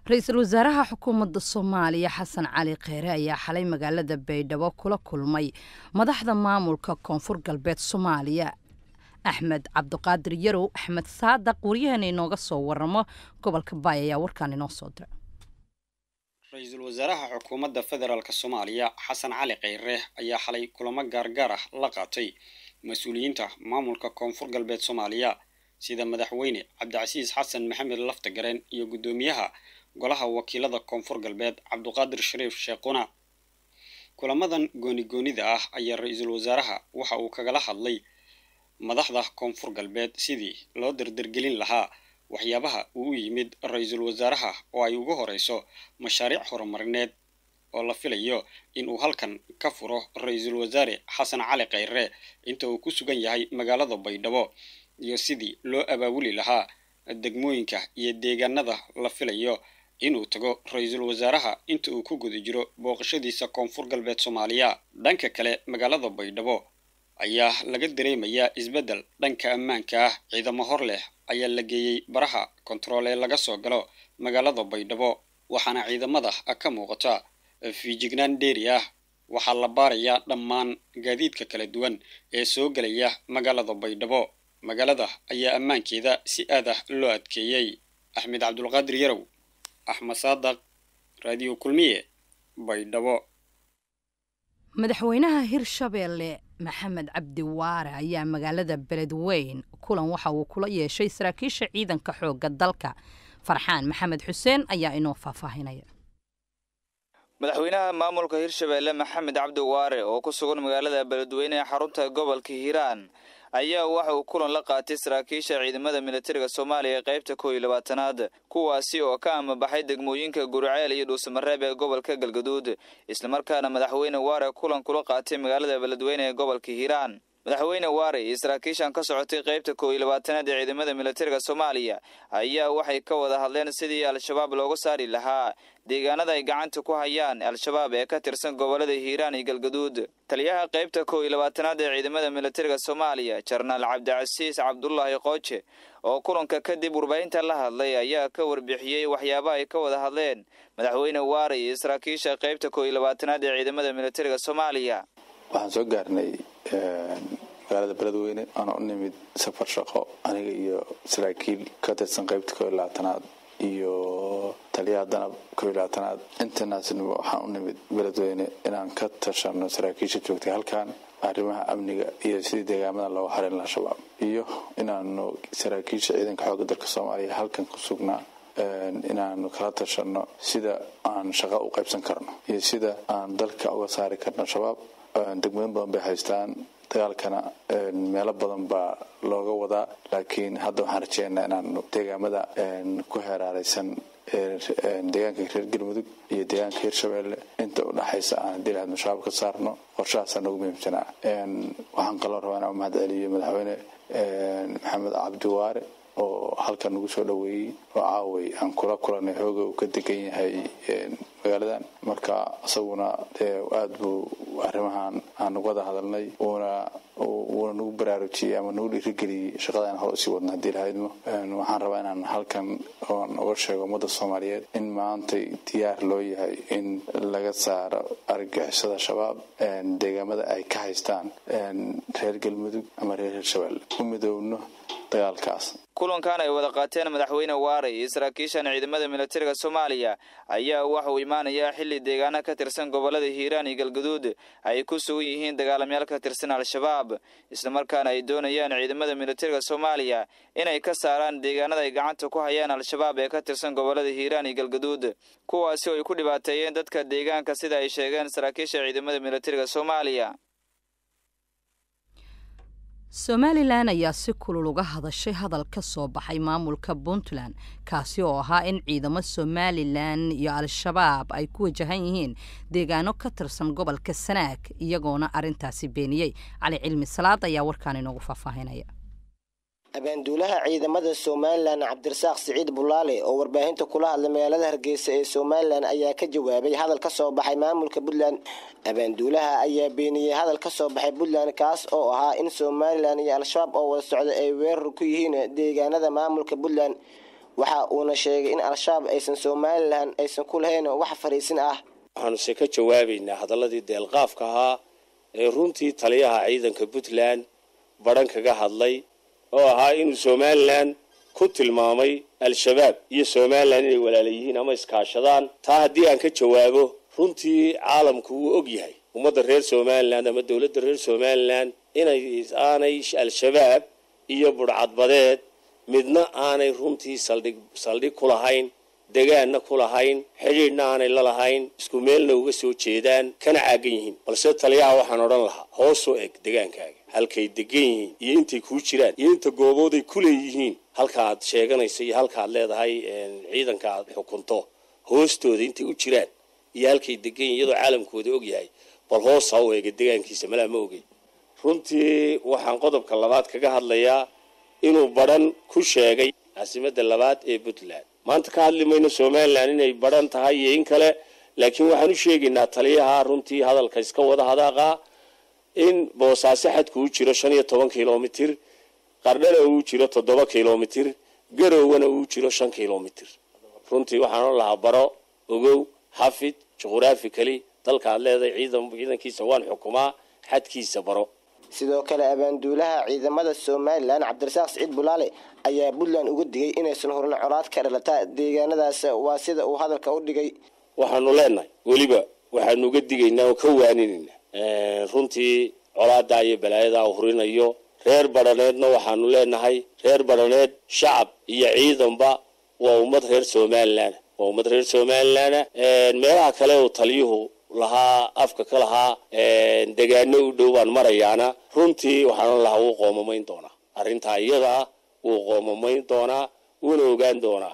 ra-iisul wasaaraha xukuumadda soomaaliya xasan cali kheyre ayaa xalay magaalada baydhabo kula kulmay madaxda maamulka koonfur galbeed soomaaliya axmed cabdiqaadir yarow axmed saadaq waryaheena inooga soo waramo gobolka baay ayaa warkaan inoo soo dira ra-iisul wasaaraha xukuumadda federaalk soomaaliya xasan cali kheyre ayaa xalay kulamo gaargaar ah la qaatay mas-uuliyiinta maamulka koonfur galbeed soomaaliya sida madaxweyne cabdicasiis xasan maxamed laftagareen iyo guddoomiyaha golaha wakiilada koonfur galbeed cabduqaadir shariif sheekhuna kulamadan gooni-goonida ah ayaa ra-iisul wasaaraha waxa uu kagala hadlay madaxda koonfur galbeed sidii loo dardargelin lahaa waxyaabaha uu u yimid ra-iisul wasaaraha oo ay ugu horeyso mashaariic horumarineed oo la filayo in uu halkan ka furo ra-iisul wasaare xasan cali kheyre inta uu ku sugan yahay magaalada baydhabo iyo sidii loo abaabuli lahaa degmooyinka iyo deegaanada la filayo inuu tago ra-iisul wasaaraha inta uu ku guda jiro booqashadiisa koonfur galbeed soomaaliya dhanka kale magaalada baydhabo ayaa laga dareemayaa isbeddel dhanka ammaanka ah ciidamo hor leh ayaa la geeyey baraha kontarool ee laga soo galo magaalada baydhabo waxaana ciidamada ka muuqata fiijignaan dheeri ah waxaa la baarayaa dhammaan gaadiidka kala duwan ee soo gelaya magaalada baydhabo magaalada ayaa ammaankeeda si aad ah loo adkeeyey axmed cabdulqaadir yarow axmed saadaq raadiyo kulmiye baydhabo madaxweynaha hirshabeelle maxamed cabdi waare ayaa magaalada beledweyn kulan waxa uu kula yeeshay saraakiisha ciidanka xoogga dalka farxaan maxamed xuseen ayaa inoo faahfaahinaya madaxweynaha maamulka hirshabeelle maxamed cabdi waare oo ku sugan magaalada beledweyne ee xarunta gobolka hiiraan ayaa waxa uu kulan la qaatay saraakiisha ciidamada militariga soomaaliya ee qaybta koow iyo labaatanaad kuwaasi oo ka amabaxay degmooyinka guriceel iyo dhuusamareeb ee gobolka galgaduud islamarkaana madaxweyne waare kulan kula qaatay magaalada beledweyne ee gobolka hiiraan madaxweyne waare iyo saraakiishan ka socotay qaybta koow iyo labaatanaad ee ciidamada militariga soomaaliya ayaa waxay ka wada hadleen sidii al-shabaab looga saari lahaa deegaanada ay gacanta ku hayaan al-shabaab ee ka tirsan gobolada hiiraan iyo galgaduud taliyaha qaybta koow iyo labaatanaad ee ciidamada militariga soomaaliya jenaraal cabdicasiis cabdulaahi qooje oo kulanka kadib warbaahinta la hadlay ayaa ka warbixiyey waxyaaba ay ka wada hadleen madaxweyne waare iyo saraakiisha qaybta koow iyo labaatanaad ee ciidamada militariga soomaaliya waxaan soo gaarnay magaalada beledweyne aan u nimid safar shaqo aniga iyo saraakiil ka tirsan qaybta koo iyo labaatanaad iyo taliyaha danab koo iyo labaatanaad intanaasna waxaan u nimid beledweyne inaan ka tashano saraakiisha joogtay halkan arrimaha amniga iyo sidii deegaamada looga harin laha shabaab iyo inaanu saraakiisha ciidanka xoogga dalka soomaaliya halkan ku sugnaa inaanu kala tashano sida aan shaqo u qaybsan karno iyo sida aan dalka uga saari karno shabaab degmooyin badan bay haystaan dagaalkana meelo badan baa looga wadaa laakiin hadda waxaan rajeynaa inaanu deegaamada ku heeraaraysan deegaanka reer galmudug iyo deegaanka hirshabeelle inta u dhexaysa aan haddii lahayd mashabaab ka saarno qorshahaasaa noogu muhiimsanaa waxaan kaloo rabaa inaan mahad celiyo madaxweyne maxamed cabdiwaare oo halkan nagu soo dhoweeyey oo caaway aan kula kulanay xooga uu ka degan yahay magaaladan marka isaguna dee aada buu arrimahan aan nagu wada hadalnay uuna wuuna nagu baraarujiyey ama nagu dhiirigeliyey shaqada aan hore usii wadno haddii lahaydmo waxaan rabaa inaan halkan oon uga sheego ummadda soomaaliyeed in maantay diyaar loo yahay in laga saaro argagixisada shabaab deegaamada ay ka haystaan reer galmudug ama reer hirshabelle u midoowno dagaalkaas kulankan ay wada qaateen madaxweyne waare iyo saraakiishan ciidamada militariga soomaaliya ayaa waxa uu imaanayaa xilli deegaana ka tirsan gobolada hiiraan iyo galgaduud ay ku sugan yihiin dagaalamayaal ka tirsan al-shabaab islamarkaana ay doonayaan ciidamada militariga soomaaliya inay ka saaraan deegaanada ay gacanta ku hayaan al-shabaab ee ka tirsan gobolada hiiraan iyo galgaduud kuwaasi oo ay ku dhibaateeyeen dadka deegaanka sida ay sheegeen saraakiisha ciidamada militariga soomaaliya somalilan ayaa si kulul uga hadashay hadal ka soo baxay maamulka puntland kaasi oo ahaa in ciidamo somalilan iyo al-shabaab ay ku wajahan yihiin deegaano ka tirsan gobolka sanaag iyagoona arintaasi beeniyey cali cilmi salaad ayaa warkaan inoogu faahfaahinaya abaanduulaha ciidamada somalilan cabdirasaaq siciid bulaale oo warbaahinta kula hadlay magaalada hargeysa ee somalilan ayaa ka jawaabay hadal ka soo baxay maamulka puntland abaanduulaha ayaa beeniyey hadal ka soo baxay puntland kaas oo ahaa in somalilan iyo al-shabaab oo wada socda ay weerar ku yihiin deegaanada maamulka puntland waxa uuna sheegay in al-shabaab aysan somalilan aysan ku lahayn wax fariisin ah waxaanuse ka jawaabaynaa hadalladii deelqaafka ahaa ee runtii taliyaha ciidanka puntland badhan kaga hadlay oo ahaa inuu somalilan ku tilmaamay al-shabaab iyo somalilan inay walaala yihiin ama iskaashadaan taa haddii aan ka jawaabo runtii caalamku wuu og yahay ummadda reer somalilan ama dowladda reer somalilan inay aanay al-shabaab iyo budhcadbadeed midna aanay runtii saldhig saldhig ku lahayn degaanna ku lahayn xidhiidhna aanay la lahayn isku meelna uga soo jeedaan kana caagan yihiin balse taliyaha waxaan odhan lahaa hoosoo eg degaankaaga halkay degan yihiin iyo intay kuu jiraan iyo inta goobooday ku leeyihiin halkaaad sheeganayso iyo halkaaad leedahay ciidanka aad xukunto hoostooda intay u jiraan iyo halkay degan yihin iyadoo caalamkooda og yahay bal hoos ha u eega degaankiisa malaa ma ogey runtii waxaan qodobka labaad kaga hadlayaa inuu badhan ku sheegay caasimadda labaad ee puntland maanta ka hadli mayno somalilan inay badhan tahay iyo in kale laakiin waxaan u sheegaynaa taliyaha runtii hadalka iska wada hadaaqa in boosaaso xadku u jiro shan iyo toban kilomitir qardhana uu jiro toddoba kilomitir garowgana uu jiro shan kilomitir runtii waxaan odhan lahaa baro ogow xafid juqhuraafikali dalkaad leedahay ciidan ciidankiisa waan xukumaa xadkiisa baro sidoo kale abaanduulaha ciidamada somalilan cabdirasaaq siciid bulaale ayaa puntland uga digay inaysan horin colaad ka dhalata deegaanadaas waa sida uu hadalka u dhigay waxaanu leenahay weliba waxaanu uga digaynaa oo ka waaninaynaa runtii colaadaa iyo balaayadaa hurinayo reer badhaneedna waxaanu leenahay reer badhaneed shacab iyo ciidanba waa ummad reer somalilan waa ummad reer somalilana meelaha kale uu taliyuhu lahaa afka ka lahaa degaano u dhow baan marayaana runtii waxaan lahaa wuu qoomamayn doonaa arrintaa iyada ah wuu qoomamayn doonaa wuuna ogaan doonaa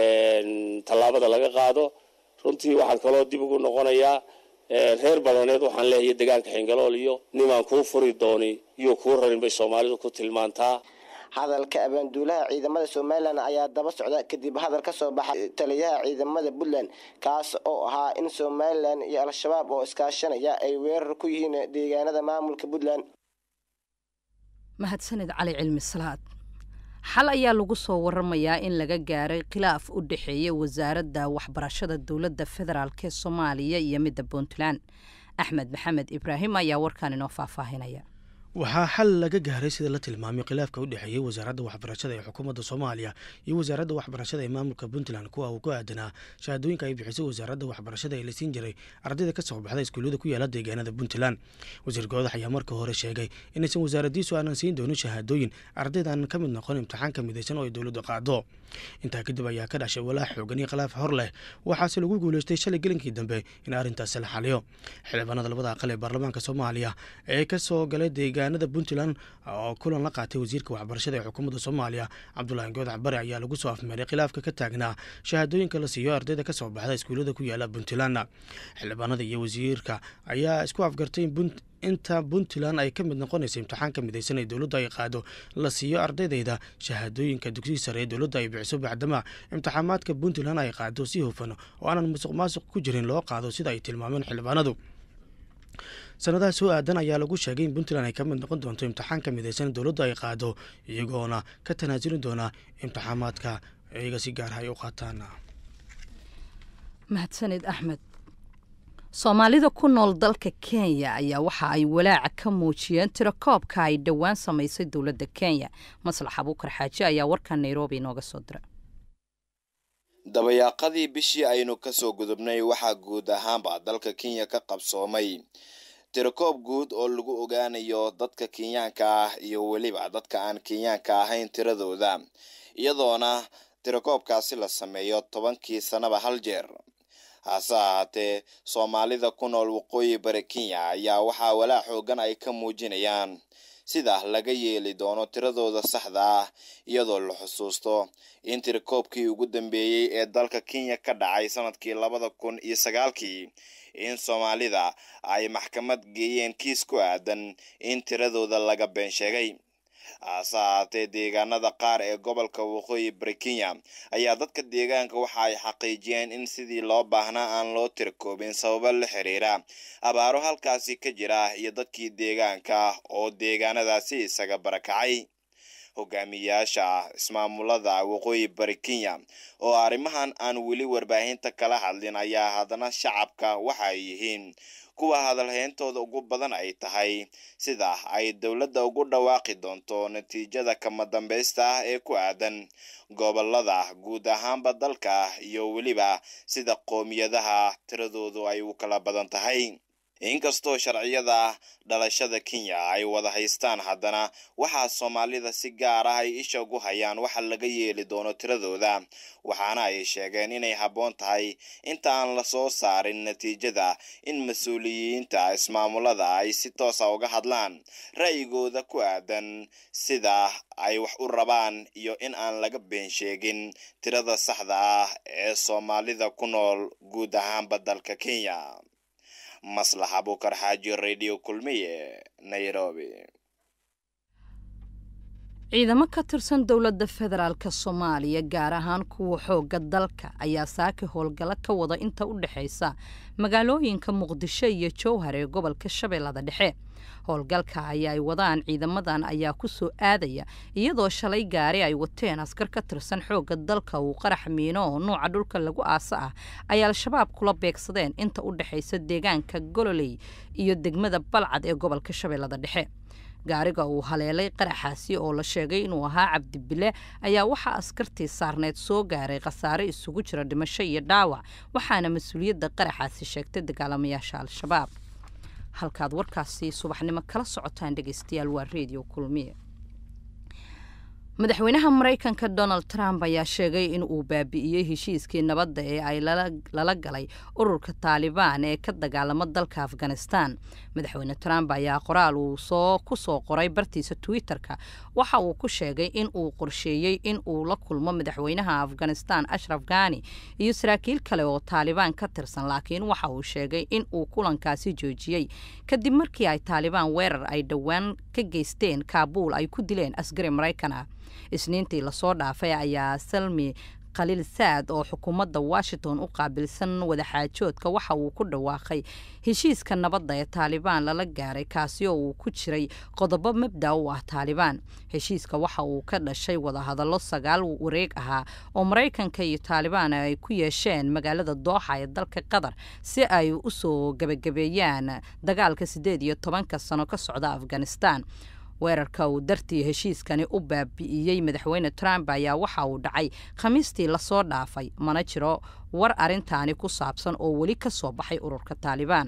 tallaabada laga qaado runtii waxaan kaloo dib ugu noqonayaa reer badaneed waxaan leeyahay degaanka xingalool iyo nimaan kuu furi dooni iyo kuu rarin bay soomaalidu ku tilmaantaa hadalka abaanduulaha ciidamada somalilan ayaa daba socda kadib hadal ka soo baxay taliyaha ciidamada puntland kaas oo ahaa in somalilan iyo al-shabaab oo iskaashanaya ay weerar ku yihiin deegaanada maamulka puntland mahadsanid cali cilmi salaad xal ayaa lagu soo waramayaa in laga gaaray khilaaf u dhexeeya wasaaradda waxbarashada dowladda federaalk ee soomaaliya iyo midda puntland axmed maxamed ibraahim ayaa warkaan inoo faahfaahinaya waxaa xal laga gaaray sida la tilmaamay khilaafka u dhexeeyey wasaaradda waxbarashada ee xukuumadda soomaaliya iyo wasaaradda waxbarashada ee maamulka puntland kuwa uu ku aadanaa shahaadooyinka ay bixisay wasaaradda waxbarashada ee la siin jiray ardayda ka soo baxda iskuullada ku yaala deegaanada puntland wasiir goodax ayaa marka hore sheegay inaysan wasaaraddiisu aanan siin doonin shahaadooyin ardaydan ka mid noqon imtixaanka midaysan oo ay dowladdu qaado intaa kadib ayaa ka dhashay walaac xoogan iyo khilaaf hor leh waxaase lagu guuleystay shalay gelinkii dambe in arrintaasi la xaliyo xildhibaanada labada aqal ee baarlamaanka soomaaliya ee kasoo galay deegaanada puntland oo kulan la qaatay wasiirka waxbarashada ee xukuumadda soomaaliya cabdulaahi goodax bare ayaa lagu soo afmeeray khilaafka ka taagnaa shahaadooyinka la siiyo ardayda kasoo baxda iskuullada ku yaala puntland xildhibaanada iyo wasiirka ayaa isku afgartay inta puntland ay ka mid noqonaysa imtixaanka midaysan ee dowladdu ay qaado la siiyo ardaydeeda shahaadooyinka dugsiga sare ee dowladda ay bixiso bacdama imtixaamaadka puntland ay qaado si hufan oo aanan musuq maasuq ku jirin loo qaado sida ay tilmaameen xildhibaanadu sanadaha soo aadan ayaa lagu sheegay in puntland ay ka mid noqon doonto imtixaanka midaysan ee dowladdu ay qaado iyagoona ka tanaasuli doona imtixaamaadka iyaga si gaarha ay u qaataan mahadsanid axmed soomaalida ku nool dalka kenya ayaa waxa ay walaaca ka muujiyeen tirakoobka ay dhowaan samaysay dowladda kenya maslax abuukar xaaji ayaa warkan nairobi inooga soo dira dabayaaqadii bishii aynu kasoo gudubnay waxaa guud ahaanba dalka kenya ka qabsoomay tirakoob guud oo lagu ogaanayo dadka kenyaanka ah iyo weliba dadka aan kenyaanka ahayn tiradooda iyadoona tirakoobkaasi la sameeyo tobankii sanaba hal jeer hase ahaatee soomaalida ku nool waqooyi bari kenya ayaa waxaa walaac xoogan ay ka muujinayaan sida laga yeeli doono tiradooda saxda ah iyadoo la xusuusto in tirakoobkii ugu dambeeyey ee dalka kenya ka dhacay sanadkii labada kun iyo sagaalkii in soomaalida ay maxkamad geeyeen kiis ku aadan in tiradooda laga been sheegay hase ahaatee deegaanada qaar ee gobolka waqooyi bari kenya ayaa dadka deegaanka waxa ay xaqiijiyeen in sidii loo baahnaa aan loo tirakoobin sababo la xiriira abaaro halkaasi ka jira iyo dadkii deegaanka oo deegaanadaasi isaga barakacay hogaamiyaasha ismaamulada waqooyi bari kenya oo arrimahan aan weli warbaahinta kala hadlin ayaa haddana shacabka waxa ay yihiin kuwa hadalheyntooda ugu badan ay tahay sida ay dowladda ugu dhawaaqi doonto natiijada kama dambaysta ah ee ku aadan gobolada guud ahaanba dalka iyo weliba sida qoomiyadaha tiradoodu ay u kala badan tahay inkastoo sharciyada dhalashada kenya ay wada haystaan haddana waxaa soomaalida si gaar ah ay isha ugu hayaan waxa laga yeeli doono tiradooda waxaana ay sheegeen inay habboon tahay inta aan lasoo saarin natiijada in mas-uuliyiinta ismaamulada ay si toosa uga hadlaan ra'yigooda ku aadan sida ay wax u rabaan iyo in aan laga been sheegin tirada saxda ah ee soomaalida ku nool guud ahaanba dalka kenya maslax abukar xaaji radio kulmiye nairobi ciidamo ka tirsan dowladda federaalk soomaaliya gaar ahaan kuwa xoogga dalka ayaa saaki howlgalo ka wada inta u dhexaysa magaalooyinka muqdisho iyo jowhar ee gobolka shabeellada dhexe howlgalka ayaa ay wadaan ciidamadan ayaa ku soo aadaya iyadoo shalay gaari ay wateen askar ka tirsan xoogga dalka uu qarax miino oo nuuca dhulka lagu aasa ah ay al-shabaab kula beegsadeen inta u dhexaysa deegaanka gololey iyo degmada balcad ee gobolka shabeellada dhexe gaariga uu haleelay qaraxaasi oo la sheegay inuu ahaa cabdibile ayaa waxaa askartii saarneed soo gaaray khasaare isugu jira dhimasho iyo dhaawac waxaana mas-uuliyadda qaraxaasi sheegtay dagaalamayaasha al-shabaab halkaad warkaasi subaxnimo kala socotaan dhegeystayaal waa redio kulmiye madaxweynaha maraykanka donald trump ayaa sheegay in uu baabi'iyey heshiiskii nabadda ee ay lala galay ururka taalibaan ee ka dagaalama dalka afghanistan madaxweyne trump ayaa qoraal uu soo ku soo qoray bartiisa twitter-ka waxa uu ku sheegay in uu qorsheeyey in uu la kulmo madaxweynaha afghanistan ashraf ghani iyo saraakiil kale oo taalibaan ka tirsan laakiin waxa uu sheegay in uu kulankaasi joojiyey kadib markii ay taalibaan weerar ay dhowaan ka geysteen kaabuul ay ku dileen asgari maraykan ah isniintii lasoo dhaafay ayaa salmi khaliil saad oo xukuumadda washington u qaabilsan wadaxaajoodka waxa uu ku dhawaaqay heshiiska nabadda ee taalibaan lala gaaray kaasi oo uu ku jiray qodobo mabda u ah taalibaan heshiiska waxa uu ka dhashay wadahadallo sagaal wareeg ahaa oo maraykanka iyo taalibaan ay ku yeesheen magaalada dooxa ee dalka qatar si ay u soo gebagabeeyaan dagaalka siddeed iyo tobanka sano ka socda afghanistan weerarka uu dartii heshiiskani u baabi'iyey madaxweyne trump ayaa waxa uu dhacay khamiistii lasoo dhaafay mana jiro war arintaani ku saabsan oo weli ka soo baxay ururka taalibaan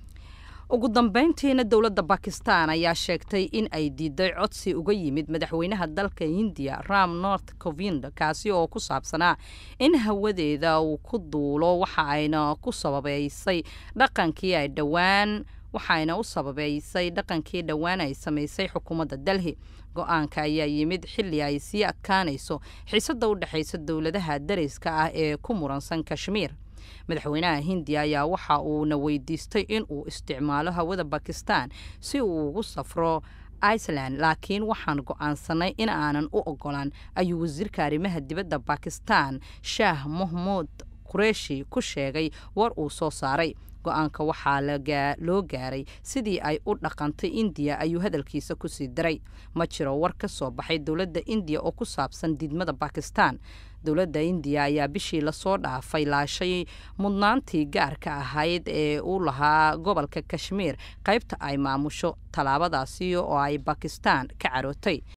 ugu dambeyntiina dowladda bakistan ayaa sheegtay in ay diiday codsi uga yimid madaxweynaha dalka hindiya ram north covind kaasi oo ku saabsanaa in hawadeeda uu ku duulo waxa ayna ku sababeysay dhaqankii ay dhowaan waxayna u sababeysay dhaqankii dhowaan ay samaysay xukuumadda delhi go-aanka ayaa yimid xilli ay sii adkaanayso xiisadda u dhexaysa dowladaha dariska ah ee ku muransan kashmiir madaxweynaha hindiya ayaa waxa uuna weydiistay in uu isticmaalo hawada bakistan si uu ugu safro iceland laakiin waxaan go-aansanay in aanan u ogolaan ayuu wasiirka arrimaha dibadda bakistan shaah mahmuud qureeshi ku sheegay war uu soo saaray go-aanka waxaa loo gaaray sidii ay u dhaqantay indiya ayuu hadalkiisa kusii daray ma jiro war ka soo baxay dowladda indiya oo ku saabsan diidmada bakistan dowladda indiya ayaa bishii lasoo dhaafay laashay mudnaantii gaarka ahayd ee u lahaa gobolka kashmiir qaybta ay maamusho tallaabadaasi oo ay bakistan ka carootay